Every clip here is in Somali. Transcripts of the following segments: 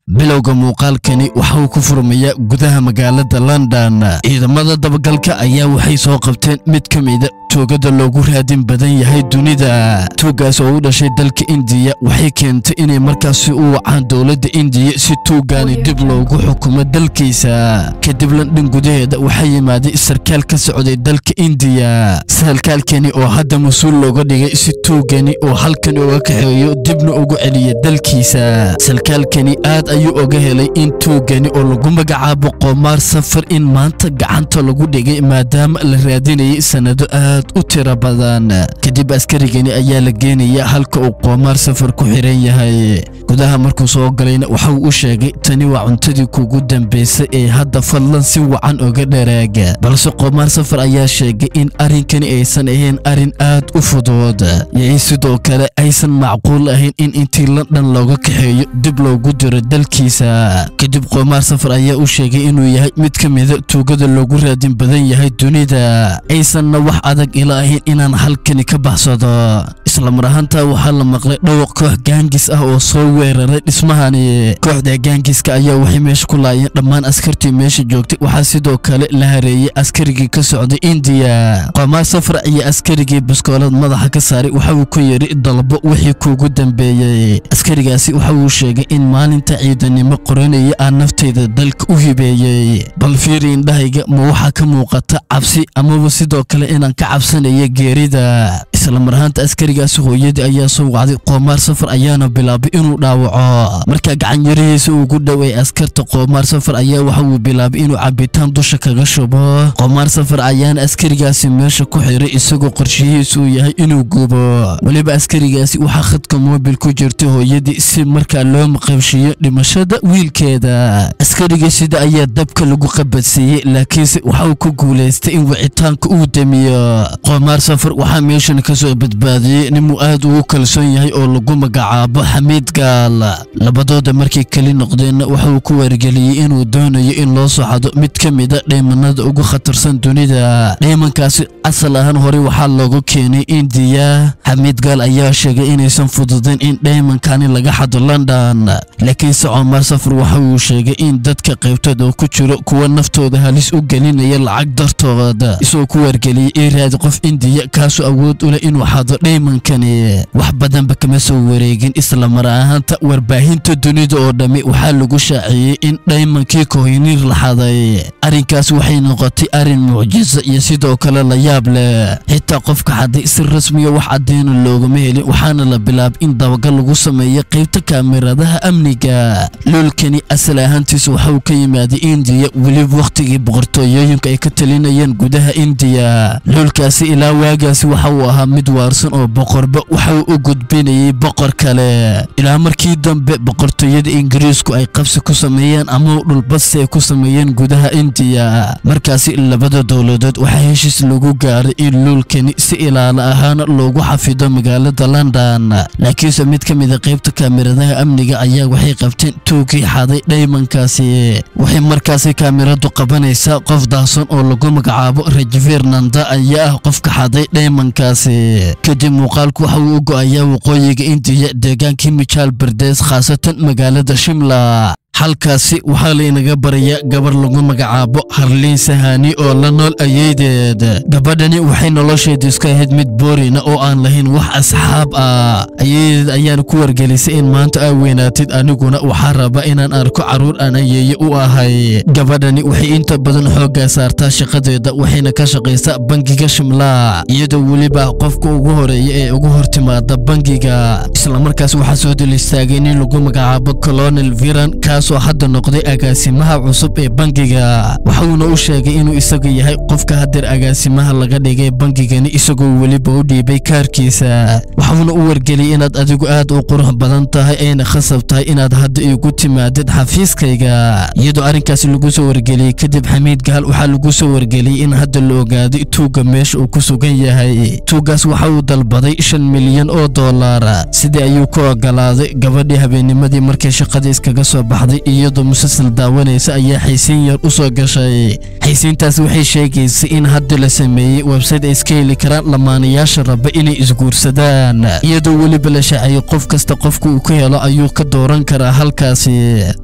bilowga muuqaalkani waxa uu ku furmayaa gudaha magaalada london ciidamada dabagalka ayaa waxay soo qabteen mid ka mida tuugada loogu raadin badan yahay dunida tuuggaas oo u dhashay dalka indiya waxay keentay inay markaasi u wacaan dowladda indiya si tuuggaani dib loogu xukumo dalkiisa kadib london gudaheeda waxaa yimaaday sarkaal ka socday dalka indiya sarkaalkani oo hadda mas-uul looga dhigay si tuuggani oo halkan uga kaxeeyo dibna ugu celiya dalkiisa sarkaalkani aad ayuu oga helay in tuuggani oo lagu magacaabo qoomaar safar in maanta gacanta lagu dhigay maadaama la raadinayay sanado aad u tiro badan kadib askarigani ayaa la geenaya halka uu qoomaar safar ku xiran yahay gudaha markuu soo galayna waxa uu u sheegay tani waa cuntadii kugu dambaysay ee hadda fadlan si wacan oga dharaag balse qoomaar safar ayaa sheegay in arrinkani aysan ahayn arrin aad u fudud iyo sidoo kale aysan macquul ahayn in intii london looga kaxeeyo dib loogu diro dalkiisa kadib qoomaar safar ayaa u sheegay inuu yahay mid ka mida tuugada loogu raadin badan yahay dunida aysanna wax adag ila ahayn inaan halkani ka baxsado isla mar ahaantaa waxaa la maqlay dhawaq koox gaangis ah oo soo weeraray dhismahani kooxda gaangiska ayaa waxay meesha ku laayeen dhammaan askartii meesha joogtay waxaa sidoo kale la hareeyey askarigii ka socday indiya qoomaar safar iyo askarigii baskoolad madaxa ka saaray waxa uu ku yidhi dalbo wixii kuugu dambeeyey askarigaasi waxa uu sheegay in maalinta ciidanimo qoranaya aan naftayda dalka u hibeeyey bal fiiri indhahayga ma waxaa ka muuqata cabsi amaba sidoo kale inaan ka cabsanaya geerida isla mar ahaanta askarigaasi hooyadii ayaa soo wacday qoomaar safar ayaana bilaabay inuu dhaawaco markaa gacanyarihiisa ugu dhow ee askarta qoomaar safar ayaa waxa uu bilaabay inuu cabitaan dusha kaga shubo qoomaar safar ayaana askarigaasi meesha ku xiray isagoo qorshihiisu uu yahay inuu gubo weliba askarigaasi waxaa khadka moobil ku jirtay hooyadii si markaa loo maqabshiyo dhimashada wiilkeeda askariga sida ayaa dabka lagu qabadsiiyey laakiinse waxa uu ku guulaystay in wicitaanka uu damiyo qoomaar safar waxaa meeshan kasoo badbaadiyey ninuu aad ugu kalsoon yahay oo lagu magacaabo xamiid gaal labadooda markay keli noqdeenna waxa uu ku wargeliyey inuu doonayo in loo soo xado mid ka mida dhaymanada ugu khatarsan dunida dhaymankaasi asal ahaan horey waxaa loogu keenay indiya xamiid gaal ayaa sheegay inaysan fududayn in dhaymankani laga xado london laakiinse coomar safar waxa uu sheegay in dadka qaybtood oo ku jiro kuwa naftooda halis u gelinaya lacag dartooda isagoo ku wargeliyey in raadi qof indiya kaasoo awood u leh inuu xado dhaymankani wax badanba kama soo wareegin isla mar ahaanta warbaahinta dunida oo dhammi waxaa lagu shaaciyey in dhaymankii kohinir la xaday arrinkaas waxay noqotay arrin mucjiso iyo sidoo kale la yaab leh xitaa qofka xaday si rasmiya wax cadeyna loogama helin waxaana la bilaabay in dabagal lagu sameeyo qaybta kaamiradaha amniga loolkani asal ahaantiisa waxa uu ka yimaaday indiya weliba wakhtigii boqortooyooyinka ay ka talinayeen gudaha indiya loolkaasi ilaa waagaasi waxa uu ahaa mid waarsan oo boqorba waxa uu u gudbinayay boqor kale ilaa markii dambe boqortooyada ingiriisku ay qabsi ku sameeyeen ama dhulbadsi ay ku sameeyeen gudaha indiya markaasi labada dowladood waxaa heshiis lagu gaaray in luulkani si ilaalo ahaana loogu xafido magaalada london laakiinse mid ka mida qaybta kaamiradaha amniga ayaa waxay qabteen tuugii xaday dhaymankaasi waxay markaasi kaamiradu qabanaysaa qof daahson oo lagu magacaabo rajvir nanda ayaa ah qofka xaday dhaymankaasi kadib muuqaalku waxa uu u go-ayaa waqooyiga indiya deegaankii mijaal berdes khaasatan magaalada shimla halkaasi waxaa laynaga barayaa gabar lagu magacaabo harliin sahani oo la nool ayeydeed gabadhani waxay nolosheedu iska ahayd mid boorina oo aan lahayn wax asxaab ah ayeydeed ayaana ku wargelisay in maanta aa weynaatid aniguna waxaa raba inaan arko carruur aan ayeeye u ahay gabadhani waxay inta badan xooggaa saartaa shaqadeeda waxayna ka shaqaysaa bangiga shimlaa iyadoo weliba qofka ugu horeeya ee ugu hortimaada bangiga islamarkaas waxaa soo dul istaagay nin lagu magacaabo colonel viran kaasoo hadda noqday agaasimaha cusub ee bangiga waxuuna u sheegay inuu isagu yahay qofka hadeer agaasimaha laga dhigay bangigani isagoo weliba u dhiibay kaarkiisa waxuuna u wargeliyay inaad adigu aad u qurux badan tahay ayna khasab tahay inaad hadda igu timaadid xafiiskayga iyadoo arrinkaasi lagu soo wargeliyey kadib xamiid gaal waxaa lagu soo wargeliyey in hadda la ogaaday tuugga meesha uu ku sugan yahay tuuggaas waxa uu dalbaday shan milyan oo dollar sidii ayuu ku ogolaaday gabadhii habeennimadii markay shaqada iskaga soo baxday iyadoo musalsal daawanaysa ayaa xaysiin yar u soo gashay xaysiintaas waxay sheegaysay in hadda la sameeyey website ay iska heli karaan lamaanayaasha raba inay isguursadaan iyadoo weliba la shaaciyey qof kasta qofka uu ka helo ayuu ka dooran karaa halkaasi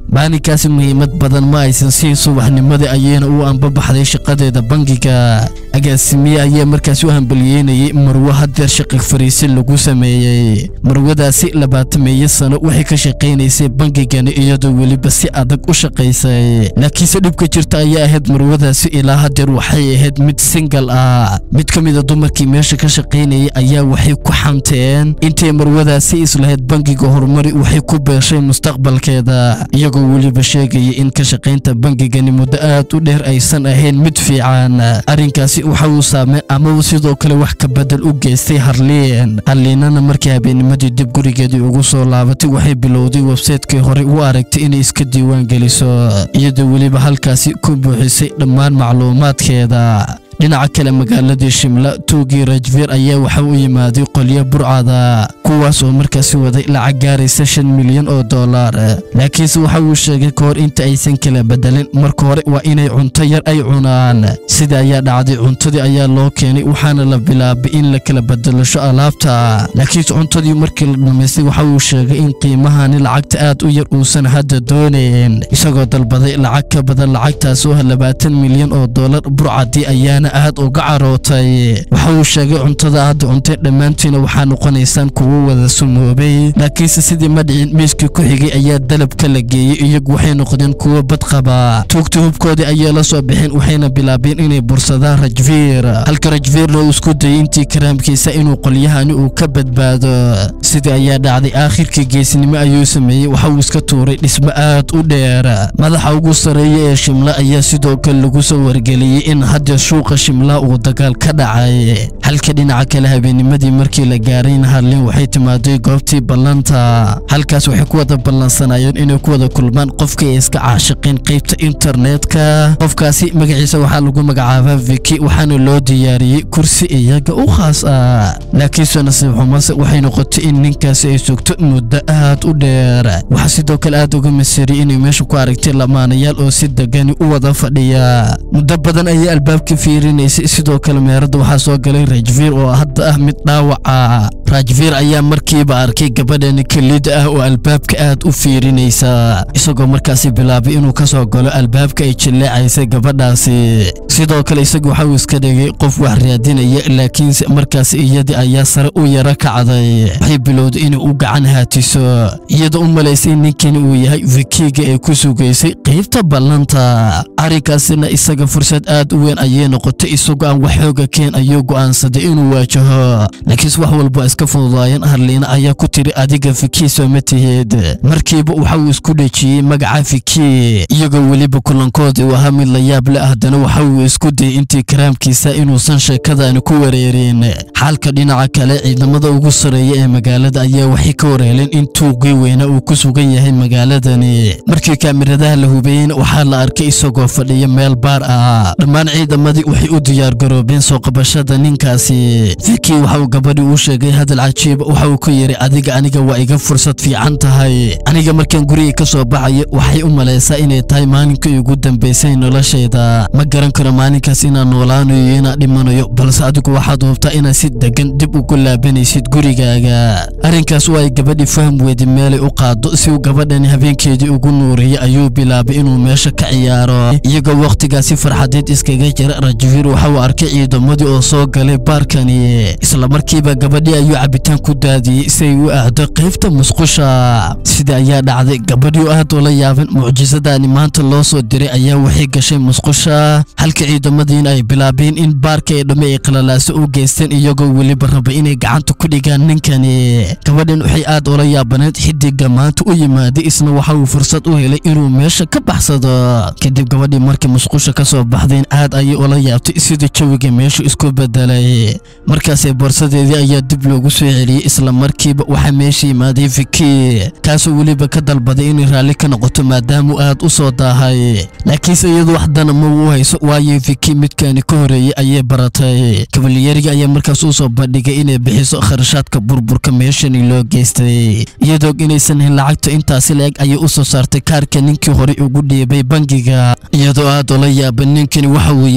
maalinkaasi muhiimad badan ma aysan siin subaxnimadii ayayna u anbabaxday shaqadeeda bangiga agaasimiye ayaa markaasi u hambaliyeynayay marwo hadeer shaqi fariisin lagu sameeyey marwadaasi labaatameeyo sano waxay ka shaqaynaysay bangigani iyadoo weliba si adag u shaqaysay laakiinse dhibka jirta ayaa ahayd marwadaasi ilaa hadeer waxay ahayd mid singal ah mid ka mida dumarkii meesha ka shaqaynayay ayaa waxay ku xanteen intay marwadaasi islahayd bangiga horumari waxay ku beeshay mustaqbalkeeda iyagoo weliba sheegaya in ka shaqaynta bangigani muddo aad u dheer aysan ahayn mid fiican arrinkaasi waxa uu saamey ama sidoo kale wax ka bedel u geystay harliin harliinana markii habeennimadii dib gurigeedii ugu soo laabatay waxay bilowday websaytekii horey u aragtay inay iska diiwaan geliso iyadoo weliba halkaasi ku buuxisay dhammaan macluumaadkeeda dhinaca kale magaaladii shimla tuugii rajviir ayaa waxa u yimaaday qolyo burcada kuwaas oo markaasi waday lacag gaaraysa shan milyan oo dollar laakiinse waxa uu sheegay ka hor inta aysan kala bedelin marka hore waa inay cunto yar ay cunaan sida ayaa dhacday cuntadii ayaa loo keenay waxaana la bilaabay in la kala bedelasho alaabta laakiinse cuntadii markii la dhamaystay waxa uu sheegay in qiimahani lacagta aad u yar uusan hadda doonayn isagoo dalbaday lacag ka badan lacagtaas oo labaatan milyan oo dollar burcadii ayaana aad uga carootay waxa uu sheegay cuntada aad cuntay dhammaantiina waxaa noqonaysaan kuwo wada sumoobay laakiinse sidii madhicin miiskii ku xigay ayaa dalabka la geeyey iyagu waxay noqdeen kuwo badqaba tuugta hubkoodii ayay la soo bixeen waxayna bilaabeen inay bursadaan rajviir halka rajviirna uu isku dayay intii karaamkiisa inuu qolyahani uu ka badbaado sidii ayaa dhacday aakhirkii geesnimo ayuu sameeyey waxa uu iska tuuray dhismo aad u dheer madaxa ugu sarreeya ee shimla ayaa sidoo kale lagu soo wargeliyey in hadda shuuqa shimla uu dagaal ka dhacay halka dhinaca kale habeennimadii markii la gaarayna harlin waxay timaaday goobtii ballanta halkaas waxay ku wada ballansanayeen inay ku wada kulmaan qofkii ay iska caashiqeen qaybta internetka qofkaasi magaciisa waxaa lagu magacaabaa viki waxaana loo diyaariyey kursi iyaga u khaas ah laakiinse nasiib xumase waxay noqotay in ninkaasi ay sugto muddo aad u dheer waxaa sidoo kale aad uga masiriyay inay meesha ku aragtay lamaanayaal oo si degani u wada fadhiya muddo badan ayay albaabka fiirinaysay sidoo kale meerada waxaa soo galay rajviir oo hadda ah mid dhaawaca rajviir ayaa markiiba arkay gabadhani kelida ah oo albaabka aad u fiirinaysa isagoo markaasi bilaabay inuu ka soo galo albaabka ay jilleecaysay gabadhaasi sidoo kale isagu waxa uu iska dhigay qof wax raadinaya laakiinse markaasi iyadii ayaa sare u yara kacday waxay bilowday inay u gacan haatiso iyadoo u malaysay in ninkani uu yahay vikiga ee ku sugaysay qaybta ballanta arrinkaasina isaga fursad aad u weyn ayay noqotay isagoo aan wax xooga keen ayuu go'aansaday inuu waajaho laakiinse wax walba iska fududaayeen harliina ayaa ku tiri adiga viki soo ma tihid markiiba waxa uu isku dhejiyey magaca viki iyagoo weliba kulankoodii uu ahaa mid la yaab le haddana waxa uu isku dayay intii karaamkiisa inuusan sheekadani ku wareerin xaalka dhinaca kale ciidamada ugu sarreeya ee magaalada ayaa waxay ka wareeleen in tuugii weyna uu ku sugan yahay magaaladani markii kaamiradaha la hubeeyeyna waxaa la arkay isagoo fadhiya meel baar ah dhammaan ciidamadii waxay u diyaargaroobeen soo qabashada ninkaasi viki waxa uu gabadhii u sheegay hadal cajiiba waxa uu ku yidhi adiga aniga waa iga fursad fiican tahay aniga markaan guriga ka soo baxayo waxay u malaysaa inay tahay maalinkii ugu dambaysay noloshayda ma garan karo maalinkaas inaan noolaanayo iyo inaan dhimanayo balse adigu waxaad hubtaa inaad si degan dib ugu laabanaysid gurigaaga arrinkaas oo ay gabadhii faham weyday meelay u qaado si uu gabadhani habeenkeedii ugu nuuriyey ayuu bilaabay inuu meesha ka ciyaaro iyagoo wakhtigaasi farxadeed iskaga jira rajviir waxa uu arkay ciidamadii oo soo galay baarkani isla markiiba gabadhii ayuu cabitaan ku daadiyey si ay u aado qaybta musqusha sida ayaa dhacday gabadhii oo aad ula yaaban mucjisadani maanta loo soo diray ayaa waxay gashay musqusha halka ciidamadiina ay bilaabeen in baarka ee dhamme ay qalalaaso u geysteen iyagoo weliba raba inay gacanta ku dhigaan ninkani gabadhan waxay aad ula yaabaneed xidiga maanta u yimaaday isna waxa uu fursad u helay inuu meesha ka baxsado kadib gabadhii markii musqusha ka soo baxdeen aad ayay ula yaabtay sida jawiga meeshu isku bedelay markaasee boorsadeedii ayaa dib loogu soo celiyey isla markiiba waxaa meesha yimaaday viki kaasoo weliba ka dalbaday inay raalli ka noqoto maadaamuu aad u soo daahay laakiinse iyadu wax dana ma uu hayso waayo viki midkaani ka horeeyey ayay baratay kabaliyariga ayaa markaas u soo bandhigay inay bixiso kharashaadka burburka meeshani loo geystay iyadoo inaysan hin lacagta intaasi la-eg ayay u soo saartay kaarka ninkii horey ugu dhiibay bangiga iyadoo aad ula yaaban ninkani waxa uu yahay iyo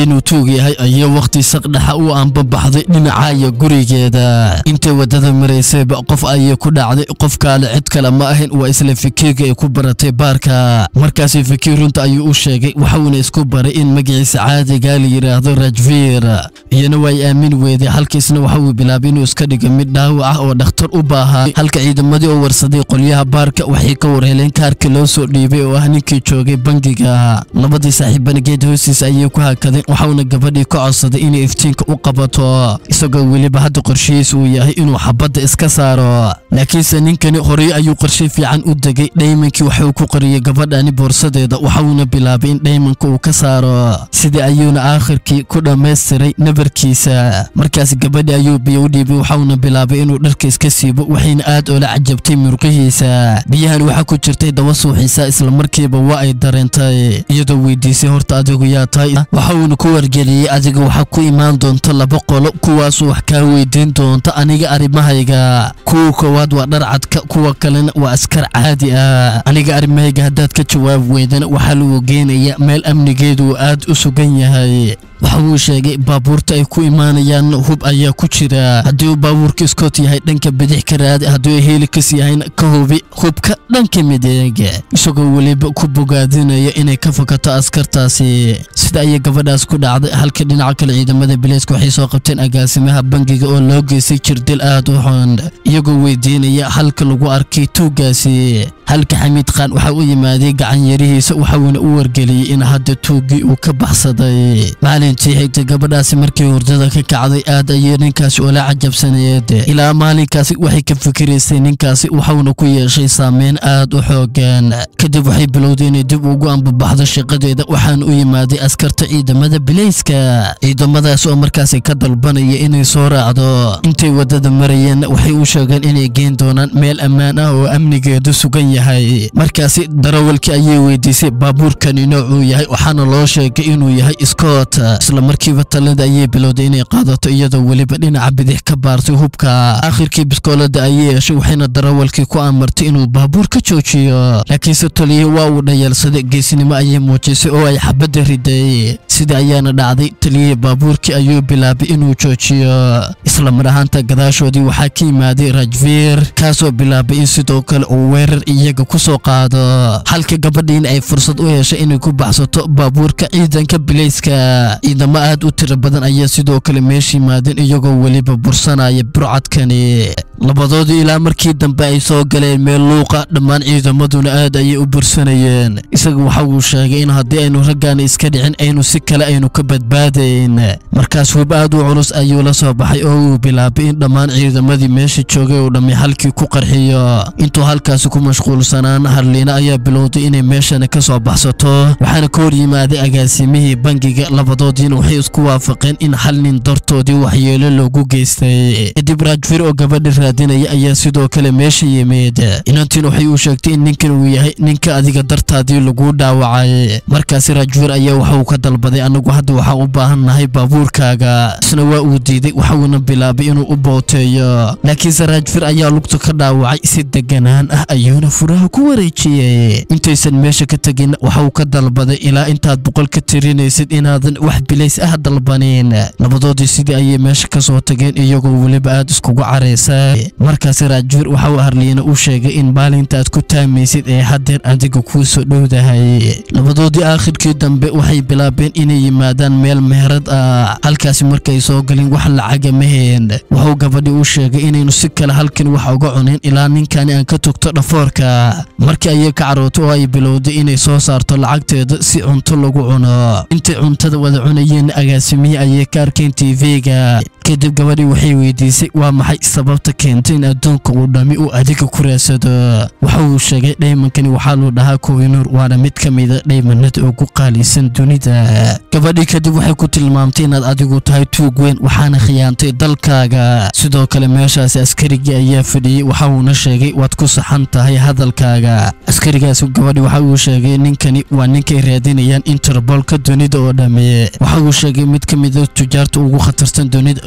inuu tuug yahay ayaa wakhti saqdhexa u aanbabaxday dhinacaya gurigeeda intay waddada maraysayba qof ayay ku dhacday qof kaale cid kale ma ahayn waa isla fakiirka ay ku baratay baarka markaasi fakiir runta ayuu u sheegay waxuuna isku baray in magaciisa caadigaa la yidhaahdo rajviir iyana waa ay aamin weeday halkiisna waxa uu bilaabay inuu iska dhigo mid dhaawac ah oo dhakhtar u baahaa halka ciidamadii oo warsaday qolyaha baarka waxay ka warheleen kaarkii loo soo dhiibay oo ah ninkii joogay bangiga labadii saaxiibana geed hoostiisa ayay ku hakadeen waxauna gabadhii ka codsaday inay iftiinka u qabato isagoo weliba hadda qorshihiisa uu yahay inuu xabadda iska saaro laakiinse ninkani horey ayuu qorshe fiican u degay dhaymankii waxuu ku qariyey gabadhani boorsadeeda waxauna bilaabay in dhaymanka uu ka saaro sidii ayuuna aakhirkii ku dhammaystiray nabarkiisa markaas gabadhi ayuu biyo u dhiibay waxauna bilaabay inuu dharka iska siibo waxayna aad oola cajabtay murqihiisa biyahan waxaa ku jirtay daba suuxiisa islamarkiiba waa ay dareentay iyadoo weydiisay horta adigu yaa tahay waxauna ku wargeliyey adiga waxaa ku imaan doonta laba qolo kuwaasoo wax kaa weydiin doonta aniga arrimahayga kuwa koowaad waa dharcadka kuwa kalena waa askar caadi ah aniga arrimahayga haddaad ka jawaab weydana waxaa lagu geenaya meel amnigeedu uu aad u sugan yahay waxa uu sheegay baabuurta ay ku imaanayaan hub ayaa ku jira haddii uu baabuurka iskoot yahay dhanka bidix ka raadi haddii helikas yahayna ka hubi hubka dhanka mideeg isagoo weliba ku bogaadinaya inay ka fakato askartaasi sida ayay gabadhaas ku dhacday halka dhinaca kale ciidamada bileyska waxay soo qabteen agaasimaha bangiga oo loo geystay jirdil aad u xun iyagoo weydiinaya halka lagu arkay tuuggaasi halka xamiid khaan waxa u yimaaday gacan yarihiisa waxauna u wargeliyey in hadda tuuggii uu ka baxsaday maalintii xigtay gabadhaasi markii hurdada ka kacday aad ayay ninkaasi ula cajabsaneed ilaa maalinkaasi waxay ka fikiraysay ninkaasi waxauna ku yeeshay saameyn aad u xoogan kadib waxay bilowday inay dib ugu ambabaxdo shaqadeeda waxaana u yimaaday askarta ciidamada bileyska ciidamadaas oo markaasi ka dalbanaya inay soo raacdo intay waddada marayeen waxay u sheegeen inay geen doonaan meel ammaan ah oo amnigeedu sugan yahay markaasi darawalkii ayay weydiisay baabuurkani noocuu yahay waxaana loo sheegay inuu yahay scott isla markiiba talada ayay bilowday inay qaadato iyadoo weliba dhinaca bidix ka baartay hubka aakhirkii biskoolada ayay yeeshay waxayna darawalkii ku amartay inuu baabuur ka joojiyo laakiinse taliyihii waa uu dhayalsaday geesinimo ayay muujisay oo ay xabadda riday sida ayaana dhacday taliyihii baabuurkii ayuu bilaabay inuu joojiyo isla mar ahaanta gadaashoodii waxaa ka yimaaday rajviir kaasoo bilaabay in sidoo kale uu weerar iyaga ku soo qaado halka gabadhiina ay fursad u heshay inay ku baxsato baabuurka ciidanka bileyska ciidamo aad u tiro badan ayaa sidoo kale meesha yimaadeen iyagoo weliba bursanaya burcadkani labadoodii ilaa markii dambe ay soo galeen meel luuqa dhammaan ciidamaduna aad ayay u bursanayeen isaga waxa uu sheegay in haddii aynu raggaani iska dhicin aynu si kale aynu ka badbaadayn markaas hub aad u culus ayuu la soo baxay oo uu bilaabay in dhammaan ciidamadii meesha joogay uu dhammi halkii ku qarxiyo intuu halkaasi ku mashquulsanaan harliina ayaa bilowday inay meeshana ka soo baxsato waxaana ka hor yimaaday agaasimihii bangiga labadoodiina waxay isku waafaqeen in hal nin dartoodii waxyeelo loogu geystay kadib raajfir oo gabadha raadinaya ayaa sidoo kale meesha yimid inantiin waxay u sheegtay in ninkan uu yahay ninka adiga dartaadii lagu dhaawacay markaasi raajfir ayaa waxa uu ka dalbaday anagu hadda waxaan u baahan nahay baabuurkaaga isna waa uu diiday waxuuna bilaabay inuu u booteeyo laakiinse raajfir ayaa lugta ka dhaawacay si deganaan ah ayuuna furaha ku wareejiyey intaysan meesha ka tegin waxa uu ka dalbaday ilaa intaad boqol ka tirinaysid inaadan wax bilays ah dalbanin labadoodii sidii ayay meesha ka soo tageen iyagoo weliba aad iskugu caraysa markaasi raajfir waxa uu harliina u sheegay in maalinta aad ku taamaysid ee haddeer adiga kuu soo dhowdahay labadoodii aakhirkii dambe waxay bilaabeen inay yimaadaan meel meherad ah halkaasi markay soo galin wax lacaga maheen wuxuu gabadhii u sheegay inaynu si kale halkan wax uga cunin ilaa ninkani aan ka togto dhafoorka markii ayay ka carootay oo ay bilowday inay soo saarto lacagteeda si cunto lagu cuno intay cuntada wada cunayeen agaasimihii ayay ka arkeen tv-ga kadib gabadhii waxay weydiisay waa maxay sababta keentay in adduunka uu dhammi uu adiga ku raadsado waxa uu sheegay dhaymankani waxaa luu dhahaa kowinuur waana mid ka mida dhaymanada ugu qaalisan dunida gabadhii kadib waxay ku tilmaamtay inaad adigu tahay tuug weyn waxaana khiyaantay dalkaaga sidoo kale meeshaasi askarigii ayaa fadhiyey waxa uuna sheegay waad ku saxan tahay hadalkaaga askarigaasi gabadhii waxa uu sheegay ninkani waa ninkay raadinayaan interbolka dunida oo dhamme waxa uu sheegay mid ka mida tujaarta ugu khatarsan dunida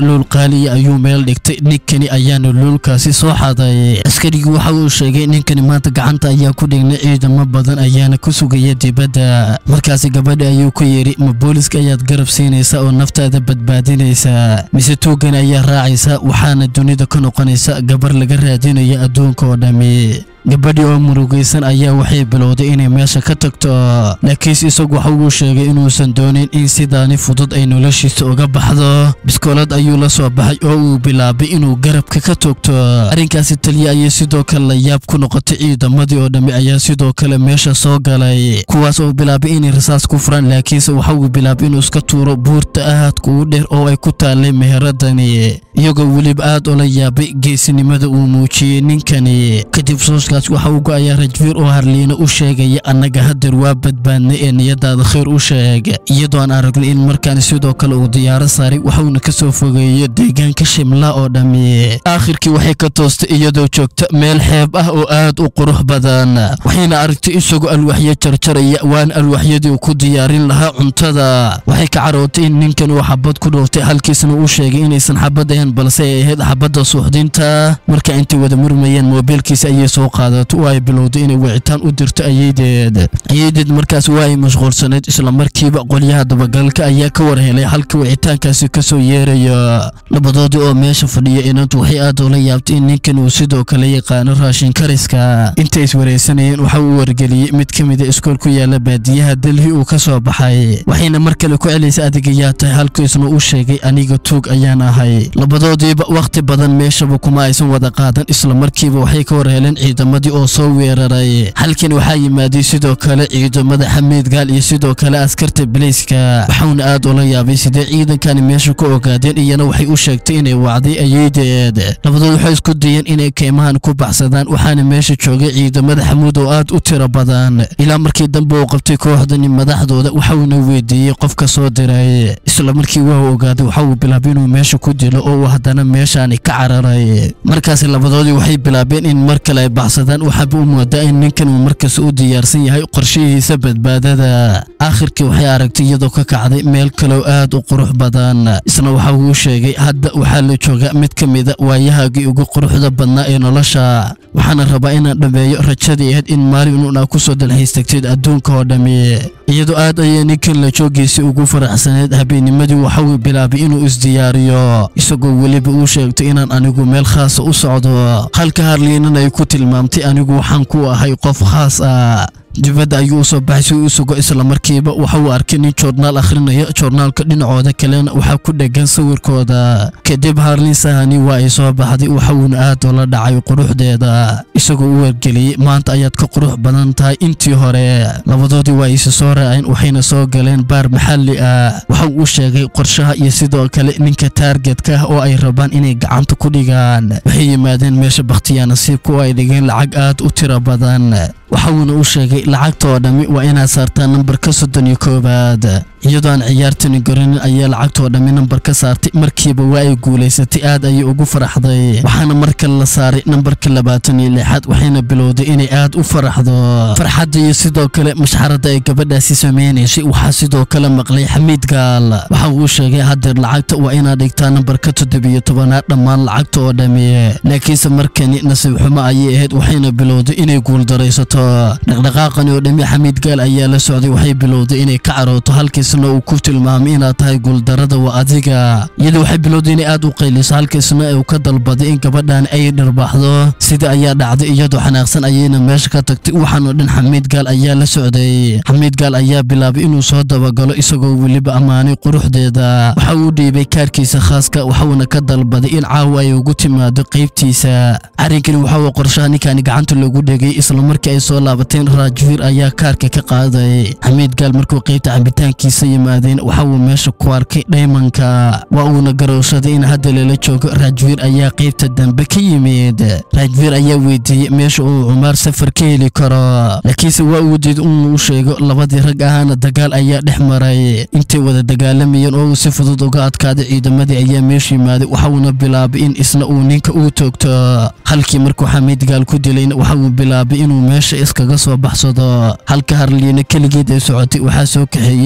luul qaaliya ayuu meel dhigtay ninkani ayaana luulkaasi soo xaday askarigii waxa uu sheegay ninkani maanta gacanta ayaa ku dhignay ciidamo badan ayaana ku sugaya dibadda markaasi gabadha ayuu ku yidhi ma booliska ayaad garab siinaysa oo naftaada badbaadinaysa mise tuugani ayaa raacaysa waxaana dunida ka noqonaysa gabar laga raadinayo adduunka oo dhammi gabadhii oo murugaysan ayaa waxay bilowday inay meesha ka tagto laakiinse isagu waxa uu sheegay inuusan doonin in sidaani fudud ay noloshiisa uga baxdo biskoolad ayuu la soo baxay oo uu bilaabay inuu garabka ka toogto arrinkaasi taliya ayay sidoo kale la yaab ku noqotay ciidamadii oo dhammi ayaa sidoo kale meesha soo galay kuwaas oo bilaabay inay rasaas ku furaan laakiinse waxa uu bilaabay inuu iska tuuro buurta aadka ugu dheer oo ay ku taallay meheradani iyagoo weliba aad ula yaabay geesinimada uu muujiyey ninkani kadib sooskaas waxa uu go-ayaa rajfiir oo harliina u sheegaya annaga hadeer waa badbaadnay ee niyadaada khayr u sheeg iyadoo aan aragnay in markaan sidoo kale uu diyaaro saaray waxuuna ka soo fogeeyo deegaanka shimla oo dhammi aakhirkii waxay ka toostay iyadoo joogta meel xeeb ah oo aad u qurux badan waxayna aragtay isagoo alwaxyo jarjaraya waana alwaxyadii uu ku diyaarin lahaa cuntada waxay ka carootay in ninkan uu xabad ku dhooftay halkiisna uu sheegay inaysan xabad ahayn balse ay ahayd xabadda suuxdinta marka intay wada murmayeen moobiilkiisa ayay soo qaadato oo ay bilowday inay wicitaan u dirto ayeydeed ayeydeed markaas waa ay mashquulsanayd islamarkiiba qolyaha dabagalka ayaa ka war helay halka wicitaankaasi ka soo yeerayo labadoodii oo meesha fadhiya inantu waxay aad ula yaabtay in ninkan uu sidoo kale yaqaano raashin kariska intay iswaraysanayeen waxa uu wargeliyey mid ka mida iskool ku yaala baadiyaha delhi uu ka soo baxay waxayna mar kale ku celaysa adigayaa tahay halkiisna u sheegay aniga tuug ayaan ahay labadoodiiba wakhti badan meeshaba kuma aysan wada qaadan islamarkiiba waxay ka war heleen ciidamadii oo soo weeraray halkan waxaa yimaaday sidoo kale ciidamada xamiid gaal iyo sidoo kale askarta bilayska waxauna aad ula yaabay sidee ciidankani meesha ku ogaadeen iyana waxay u sheegtay inay wacday ayeydeed labadood waxay isku dayeen inay keymahan ku baxsadaan waxaana meesha joogay ciidamada xamuud oo aad u tiro badan ilaa markii dambe uu qabtay kooxdani madaxdooda waxauna weydiiyey qofka soo diray isla markii waa ogaaday waxa uu bilaabay inuu meesha ku dilo oo uu haddana meeshaani ka cararay markaasi labadoodii waxay bilaabeen in mar kale ay baxsadaan waxaaba u moodaa in ninkan uu markaas u diyaarsan yahay qorshihiisa badbaadada aakhirkii waxay aragtay iyadoo ka kacday meel kaloo aad u qurux badan isna waxa uu sheegay hadda waxaa la joogaa mid ka mida waayahaagii ugu quruxda badnaa ee nolosha waxaana rabaa inaan dhammeeyo rajadii ahayd in maalin uun aa ku soo dalxiistagteed adduunka oo dhammi iyadoo aad ayay ninkan la joogiisii ugu faraxsaneed habeennimadii waxa uu bilaabay inuu isdiyaariyo isagoo weliba uu sheegtay inaan anigu meel khaasa u socdo halka harliinan ay ku tilmaamtay anigu waxaan ku ahay qof khaas ah dibadda ayuu usoo baxay si uu u sugo islamarkiiba waxa uu arkay nin joornaal akhrinaya joornaalka dhinacooda kalena waxaa ku dhegan sawirkooda kadib harlin sahani waa ay soo baxday waxauuna aad ula dhacay quruxdeeda isagoo u wargeliyey maanta ayaad ka qurux badan tahay intii hore labadoodii waa ayse soo raaceen waxayna soo galeen baar maxalli ah waxa uu u sheegay qorshaha iyo sidoo kale ninka taargetka ah oo ay rabaan inay gacanta ku dhigaan waxay yimaadeen meesha bakhtiyaa nasiibka oo ay dhigeen lacag aad u tiro badan waxauuna u sheegay lacagta oo dhammi waa inaad saartaa nambarka soddon iyo koowaad iyadoo aan ciyaartani garanin ayaa lacagta oo dhammi nambar ka saartay markiiba waa ay guulaysatay aad ayay ugu faraxday waxaana mar kale la saaray nambarka labaatan iyo lixaad waxayna bilowday inay aad u faraxdo farxadda iyo sidoo kale mashxaradda ay gabadhaasi sameynaysay waxaa sidoo kale maqlay xamiid gaal waxa uu sheegay haddeer lacagta waa inaad dhigtaa nambarka toddobiyo tobanaad dhammaan lacagta oo dhammi laakiinse markani nasiib xumo ayay ahayd waxayna bilowday inay guuldaraysato dhaqdhaqaaqani oo dhammi xamiid gaal ayaa la socday waxay bilowday inay ka carooto halkiisna uu ku tilmaamay inaad tahay guuldarada waa adiga iyadoo waxay bilowday inay aad u qayliso halkiisna uu ka dalbaday in gabadhan ay dharbaaxdo sida ayaa dhacday iyadoo xanaaqsan ayayna meesha ka tagtay waxaanoo dhan xamiid gaal ayaa la socday xamiid gaal ayaa bilaabay inuu soo dabagalo isagoo weliba ammaanay quruxdeeda waxa uu dhiibay kaarkiisa khaaska waxuuna ka dalbaday in caawa ay ugu timaado qaybtiisa arrinkani waxa uu qorshaha ninkani gacanta loogu dhegay islamarkii ay soo laabateen raajfiir ayaa kaarka ka qaaday xamiid gaal markuu qaybta cabitaankiisa yimaadeen waxa uu meesha ku arkay dhaymanka waa uuna garowshaday in hadda lala joogo raajfiir ayaa qaybta dambe ka yimid raajfiir ayaa weydiiyey meesha uu cumaar safar ka heli karo laakiinse waa uu diid inuu sheego labadii rag ahaana dagaal ayaa dhex maray intay wada dagaalamayeen oo uu si fudud uga adkaaday ciidamadii ayaa meesha yimaaday waxauna bilaabay in isna uu ninka uu toogto halkii markuu xamiid gaal ku dilayna waxa uu bilaabay inuu meesha iskaga soo baxsado halka harliina keligeed ay socotay waxaa soo kaxeeyey ciidamada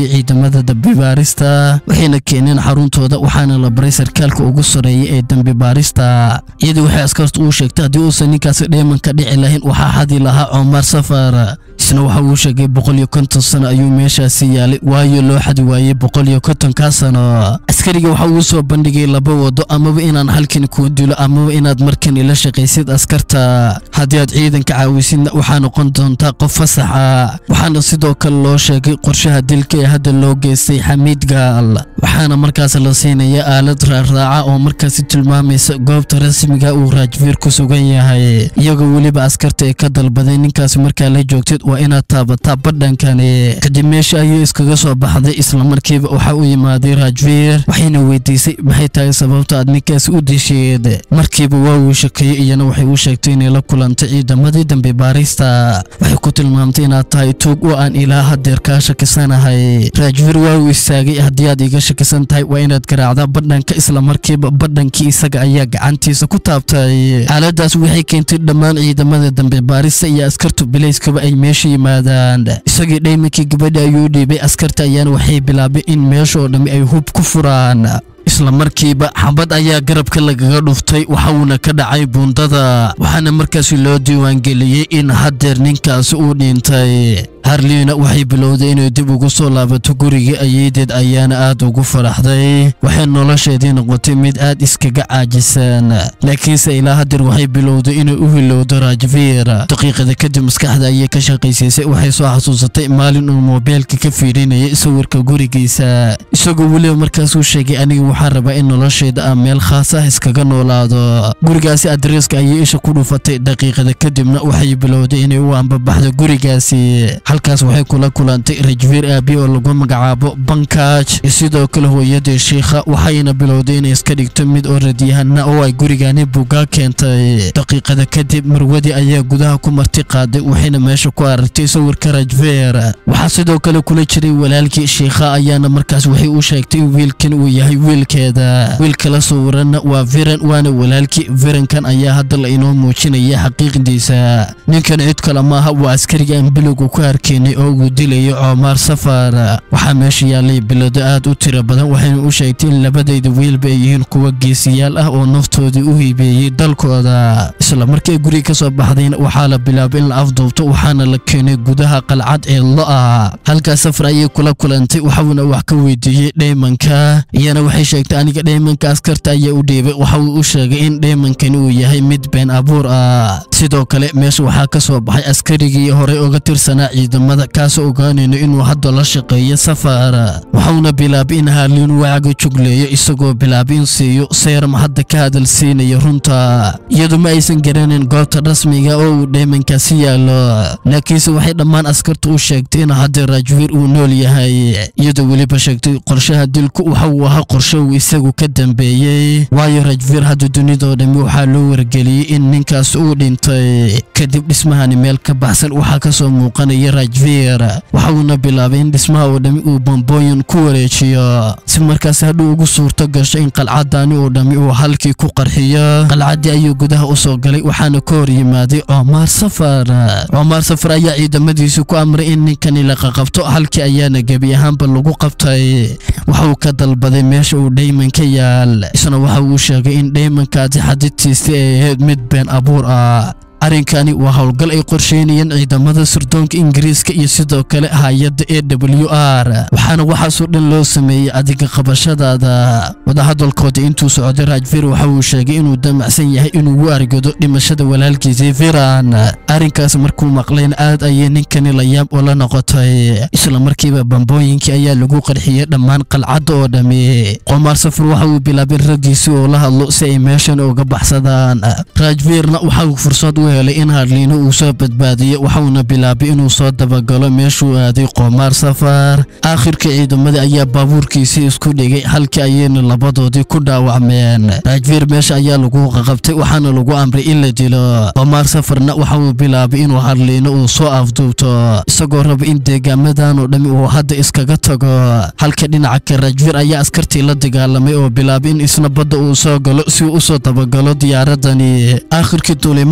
ciidamada dambibaarista waxayna keeneen xaruntooda waxaana la baray sarkaalka ugu soreeya ee dambibaarista iyadii waxay askartu uu sheegtay haddii uusan ninkaasi dheemanka dhici lahayn waxaa xadi lahaa cumar safar isna waxa uu sheegay boqol iyo konton sano ayuu meeshaasi yaalay waayo loo xadi waayey boqol iyo kontonkaa sano askariga waxa uu soo bandhigay laba wado amaba inaan halkan kuu dilo amaba inaad markan ila shaqaysid askarta haddii aad ciidanka caawisidna waxaa noqon doontaa qof fasaxa waxaana sidoo kale loo sheegay qorshaha dilka ee hadda loo geystay xamiid gaal waxaana markaas la siinaya aalad raarraaca oo markaasi tilmaamaysa goobta rasmiga uu raajfiir ku sugan yahay iyagoo weliba askarta ee ka dalbaday ninkaasi markaa la joogtid waa inaad taabataa badhankani kadib meesha ayuu iskaga soo baxday islamarkiiba waxa u yimaaday raajfiir waxayna weydiisay maxay tahay sababta aad ninkaasi u disheed markiiba waa uu shakeeyey iyana waxay u sheegtay inay la kulantay ciidamadii dambe baarista waxay ku tilmaamtay inaad tahay tuug oo aan ilaa hadeer kaa shakisanahay raajfiir waa uu istaagay haddii aad iga shakisan tahay waa inaad garaacdaa badhanka islamarkiiba badhankii isaga ayaa gacantiisa ku taabtay xaaladaas waxay keentay dhammaan ciidamada dambe baarista iyo askartu bilayskaba ay meesha yimaadaan isagii dhaymankii gabadha ayuu dhiibay askarta ayaana waxay bilaabay in meesha oo dhammi ay hub ku furaan isla markiiba xabad ayaa garabka lagaga dhuftay waxa uuna ka dhacay buundada waxaana markaasi loo diiwaangeliyey in haddeer ninkaasi uu dhintay harliina waxay bilowday inay dib ugu soo laabato gurigii ayeedeed ayaana aad ugu faraxday waxay nolosheedii noqotay mid aad iskaga caajisan laakiinse ilaa hadeer waxay bilowday inay u hilowdo raajfiir daqiiqada kadib maskaxda ayay ka shaqaysiisay waxay soo xasuusatay maalin uu moobeelka ka fiirinayay sawirka gurigiisa isagoo weliba markaasuu sheegay aniga waxaan rabaa in nolosheeda aan meel khaas ah iskaga noolaado gurigaasi adreeska ayay isha ku dhufatay daqiiqada kadibna waxay bilowday inay u ambabaxdo gurigaasi halkaas waxay kula kulantay rajfiir aabi oo lagu magacaabo bankaaj iyo sidoo kale hooyadii shiikha waxayna bilowday inay iska dhigto mid oo radyahana oo ay gurigani buugaa keentay daqiiqada kadib marwadii ayaa gudaha ku marti qaaday waxayna meesha ku aragtay sawirka rajfiir waxaa sidoo kale kula jiray walaalkii shiikha ayaana markaas waxay u sheegtay in wiilkan uu yahay wiilkeeda wiilka la sawiranna waa viran waana walaalkii virankan ayaa hadda la inoo muujinaya xaqiiqdiisa ninkan cid kale maaha waa askariga aan bilowga ku arkeenay oo uu dilayo coomaar safar waxaa meesha yaallay bilado aad u tiro badan waxayna u sheegtay in labadayda wiilba ay yihiin kuwa geesiyaal ah oo naftoodii u hiibeeyey dalkooda isla markay guriga ka soo baxdayna waxaa la bilaabay in la afduubto waxaana la keenay gudaha qalcad ee lo-a halkaas safar ayay kula kulantay waxauna wax ka weydiiyey dheymanka iyana waxay sheegtay aniga dheymanka askarta ayaa u dhiibay waxa uu u sheegay in dheymankani uu yahay mid been abuur ah sidoo kale meesha waxaa ka soo baxay askarigii horey uga tirsanaa ciidamada kaasoo ogaanayno inuu hadda la shaqeeyo safar waxauna bilaabay in haarliin wacaga jugleeyo isagoo bilaabay in siiyo seeram hadda ka hadal siinaya runta iyadu ma aysan garanayn goobta rasmiga oo uu dheymankaasi yaallo laakiinse waxay dhammaan askarta u sheegtay in hadda raajwiir uu nool yahay iyadoo weliba sheegtay qorshaha dilku waxa uu ahaa qorshe uu isagu ka dambeeyey waayo rajfiir hadda dunidoo dhammi waxaa loo wargeliyey in ninkaas uu dhintay kadib dhismahani meel ka baxsan waxaa ka soo muuqanaya rajfiir waxa uuna bilaabay in dhismaha oo dhammi uu bambooyin ku wareejiyo si markaas hadhuu ugu suurto gasho in qalcadani oo dhammi uu halkii ku qarxiyo qalcaddii ayuu gudaha u soo galay waxaana ka hor yimaaday coomaar safar coomaar safar ayaa ciidamadiisi ku amray in ninkani la qaqabto halkii ayaana gebi ahaanba lagu qabtay waxa uu ka dalbaday meesha uu dheyman ka yaal isna waxa uu sheegay in dheymankaasi xadidtiisi ay ahayd mid been abuur ah arrinkani waa howlgal ay qorsheynayeen ciidamada sirdoonka ingiriiska iyo sidoo kale hay-adda e w r waxaana waxaasoo dhan loo sameeyey adiga qabashadaada wadahadalkooda intuu socday raajfir waxa uu sheegay inuu damacsan yahay inuu u argado dhimashada walaalkiisii viran arrinkaas markuu maqlayna aad ayay ninkani la yaab ula noqotay isla markiiba bambooyinkii ayaa lagu qarxiyey dhammaan qalcadda oo dhammi qomaar safar waxa uu bilaabay raggiisi oo la hadlo si ay meeshan uga baxsadaan raajvirna waxa uu fursad u helay in hadliino uu soo badbaadiyo waxauna bilaabay inuu soo dabagalo meeshuu aaday qoomaar safar aakhirka ciidamada ayaa baabuurkiisii isku dhigay halkii ayayna labadoodii ku dhaawacmeen raajviir meesha ayaa lagu qaqabtay waxaana lagu amray in la dilo qoomaar safarna waxa uu bilaabay inuu hadliino uu soo afduubto isagoo raba in deegaamadan oo dhammi uu hadda iskaga tago halka dhinaca ka raajviir ayaa askartii la dagaalamay oo bilaabay in isna badda uu soo galo si uu usoo dabagalo diyaaradani aakhirkii duulimaadka ayuu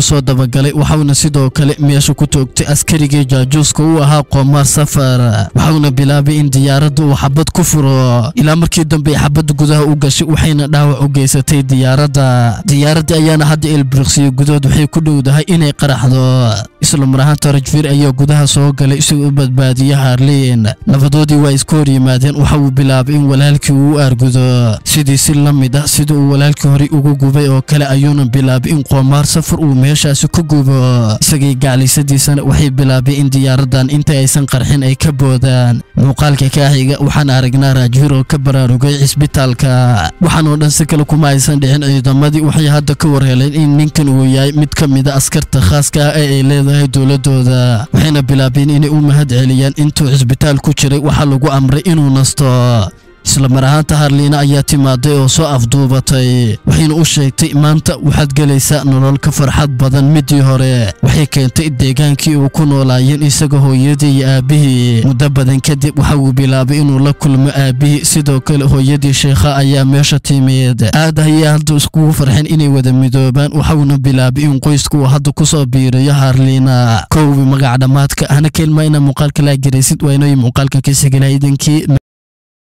soo dabagalay waxauna sidoo kale meesha ku toogtay askarigii jaajuuska u ahaa qoomaar safar waxauna bilaabay in diyaaradda uu xabad ku furo ilaa markii dambe ay xabadda gudaha u gashay waxayna dhaawac u geysatay diyaaradda diyaaradda ayaana hadda elbriqsiyo gudood waxay ku dhowdahay inay qaraxdo isla mar ahaanta rajfir ayaa gudaha soo galay isagoo u badbaadiya harliin labadoodii waa iska hor yimaadeen waxa uu bilaabay in walaalkii uu u aargudo sidii si la mid ah sida uu walaalkii horey ugu gubay oo kale ayuuna bilaabay in qoomaar safar uu meeshaasi ku gubo isagii gaclisadiisana waxay bilaabay in diyaaraddan inta aysan qarxin ay ka boodaan muuqaalka kaaxiga waxaan aragnaa raajfir oo ka baraarugay cisbitaalka waxaan oo dhan si kale kuma aysan dhicin ciidamadii waxay hadda ka warheleen in ninkan uu yahay mid ka mid a askarta khaaska ah ee ay leedahay dowladooda waxayna bilaabeen inay u mahad celiyaan intuu cisbitaal ku jiray waxaa lagu amray inuu nasto isla mar ahaanta harliina ayaa timaaday oo soo afduubatay waxayna u sheegtay maanta waxaad gelaysaa nolol ka farxad badan midii hore waxay keentay deegaankii uu ku noolaayeen isaga hooyadii iyo aabbihii muddo badan kadib waxa uu bilaabay inuu la kulmo aabbihii sidoo kale hooyadii sheekha ayaa meesha timid aad ayay hadda iskugu farxeen inay wada midoobaan waxauna bilaabay in qoysku uu hadda ku soo biiriyo harliina kowbi magac dhammaadka hana kelma inaa muuqaalka laa garaysid waa inooyi muuqaalka ka sigilaa idinkii